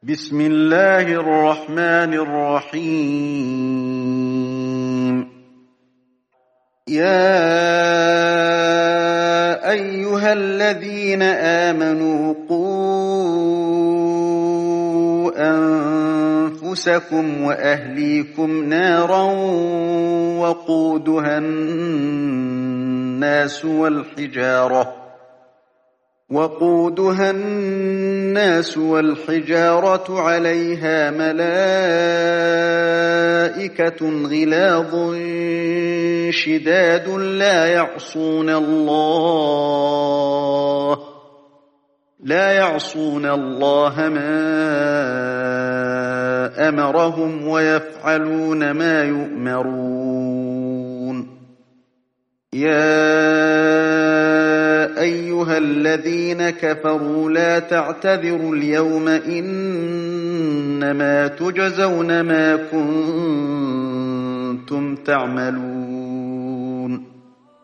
بسم الله الرحمن الرحيم يا أيها الذين آمنوا قوا أنفسكم وأهليكم نارا وقودها الناس والحجارة وقودها الناس والحجارة عليها ملائكة غلاظ شداد لا يعصون الله لا يعصون الله ما أمرهم ويفعلون ما يؤمرون يا أيها الذين كفروا لا تعتذروا اليوم إنما تجزون ما كنتم تعملون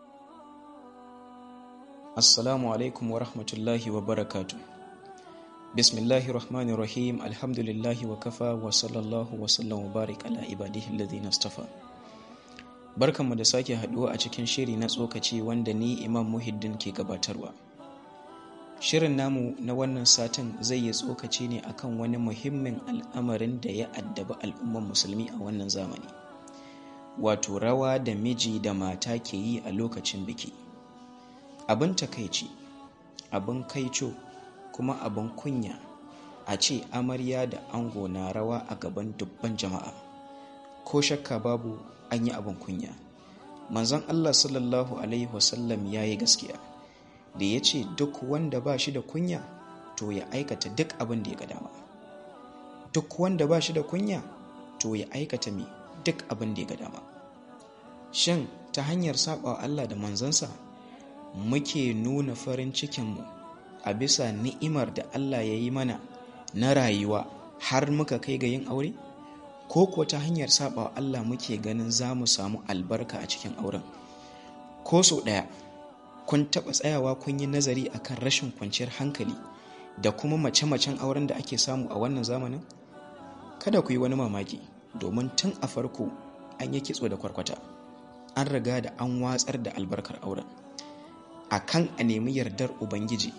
Assalamu alaikum wa rahmatullahi wa barakatu. Bismillahi rahmani rahim alhamdulillahi wa kafa wa sallallahu wa sallam wa barik ala ibadihi alladhina istafa. Barkanmu da sake haduwa a cikin shiri na tsokaci wanda ni Imam Muhiddin ke gabatarwa. Shirin namu na wannan satin zai yi tsokaci ne akan wani muhimmin al'amarin da ya addaba al'umman musulmi a wannan zamani. Wato rawa da miji da mata ke yi a lokacin biki. abin takaici abin kaico kuma abin kunya a ce amarya da ango na rawa a gaban dubban jama'a ko shakka babu an yi abin kunya manzon allah sallallahu alaihi wasallam ya yi gaskiya da ya ce duk wanda ba shi da kunya to ya aikata duk abin da ya ga dama duk wanda ba shi da kunya to ya aikata me duk abin da ya ga dama shin ta hanyar saɓa allah da manzansa muke nuna farin cikinmu a bisa ni'imar da Allah ya yi mana na rayuwa har muka kai ga yin aure? Ko kuwa ta hanyar saba Allah muke ganin za mu samu albarka a cikin auren? Ko sau ɗaya, kun taɓa tsayawa kun yi nazari akan rashin kwanciyar hankali da kuma mace-macen auren da ake samu a wannan zamanin? Kada ku yi wani mamaki, domin tun a farko an yi kitso da kwarkwata, an riga da an watsar da albarkar auren. a kan a nemi yardar Ubangiji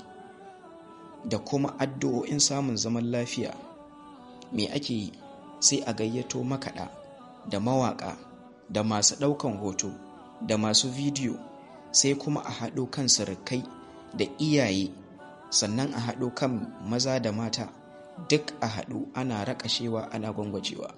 da kuma addu'o'in samun zaman lafiya me ake yi sai a gayyato makaɗa da mawaƙa da masu ɗaukan hoto da masu bidiyo sai kuma a haɗo kan surukai da iyaye sannan a haɗo kan maza da mata duk a haɗu ana raƙashewa ana gwangwajewa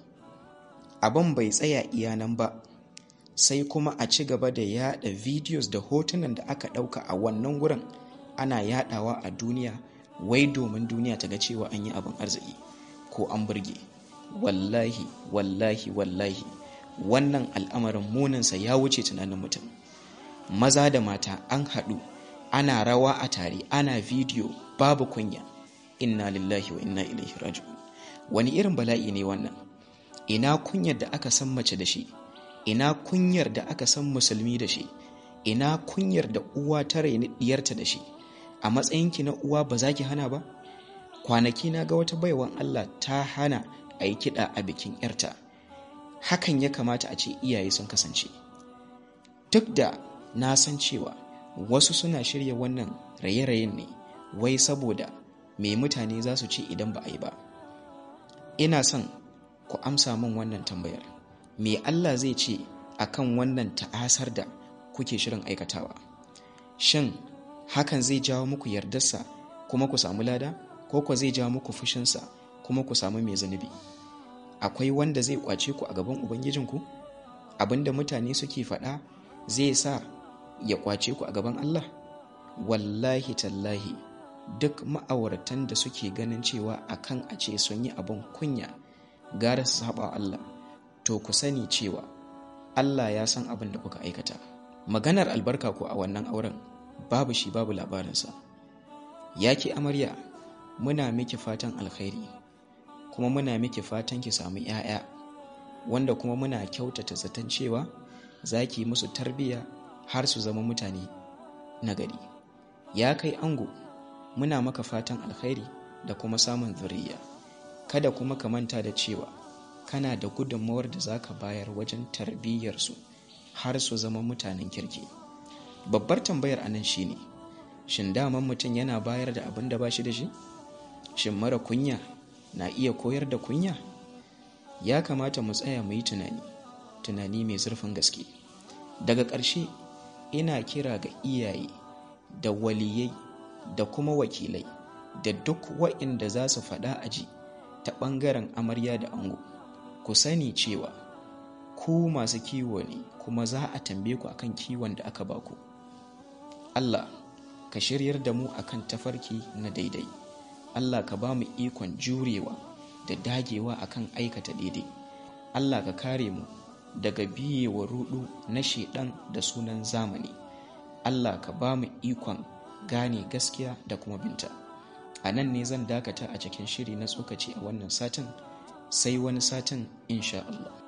abin bai tsaya iyanan ba sai kuma a ci gaba da yada videos da hotunan da aka dauka a wannan gurin ana yadawa a duniya wai domin duniya ta ga cewa an yi abin arziki ko an burge wallahi wallahi wallahi wannan al'amarin muninsa ya wuce tunanin mutum maza da mata an haɗu ana rawa a tare ana video babu kunya inna lillahi wa inna ilaihi raji'un wani irin bala'i ne wannan ina kunyar da aka san mace da shi ina kunyar da aka san musulmi da shi ina kunyar da uwa ta raini diyarta da shi a matsayinki na uwa ba za ki hana ba kwanaki na ga wata baiwan Allah ta hana a yi kiɗa a bikin yarta hakan ya kamata a ce iyaye sun kasance duk da na san cewa wasu suna shirya wannan raye-rayen ne wai saboda me mutane za su ce idan ba a yi ba ina son ku amsa min wannan tambayar me Allah zai ce a kan wannan ta'asar da kuke shirin aikatawa shin hakan zai jawo muku yardarsa kuma ku samu lada ko ku zai jawo muku fushinsa kuma ku samu mai zunubi akwai wanda zai kwace ku a gaban ubangijinku abinda mutane suke faɗa zai sa ya kwace ku a gaban Allah wallahi tallahi duk ma'auratan da suke ganin cewa akan a ce sun yi abin kunya gara su saba Allah to ku sani cewa Allah ya san abin da kuka aikata maganar albarka ko a wannan auren babu shi babu labarinsa ya ki amarya muna miki fatan alkhairi kuma muna miki fatan ki samu 'ya'ya wanda kuma muna kyautata zaton cewa za ki musu tarbiyya har su zama mutane nagari ya kai ango muna maka fatan alkhairi da kuma samun zuriya kada kuma ka manta da cewa kana da gudunmawar da za ka bayar wajen tarbiyyarsu har su zama mutanen kirki babbar tambayar anan shine shin daman mutum yana bayar da abin da ba shi da shi shin mara kunya na iya koyar da kunya ya kamata mu tsaya mu yi tunani tunani mai zurfin gaske daga ƙarshe ina kira ga iyaye da waliyai da kuma wakilai da duk wa'inda za su faɗa aji ta ɓangaren amarya da ango ku sani cewa ku masu kiwo ne kuma za a tambaye ku akan kiwon da aka baku Allah ka shiryar da mu akan tafarki na daidai Allah ka ba mu ikon jurewa da dagewa akan aikata daidai Allah ka kare mu daga biyewa rudu na shedan da sunan zamani Allah ka ba mu ikon gane gaskiya da kuma binta a nan ne zan dakata a cikin shiri na tsokaci a wannan satin sai wani satin insha Allah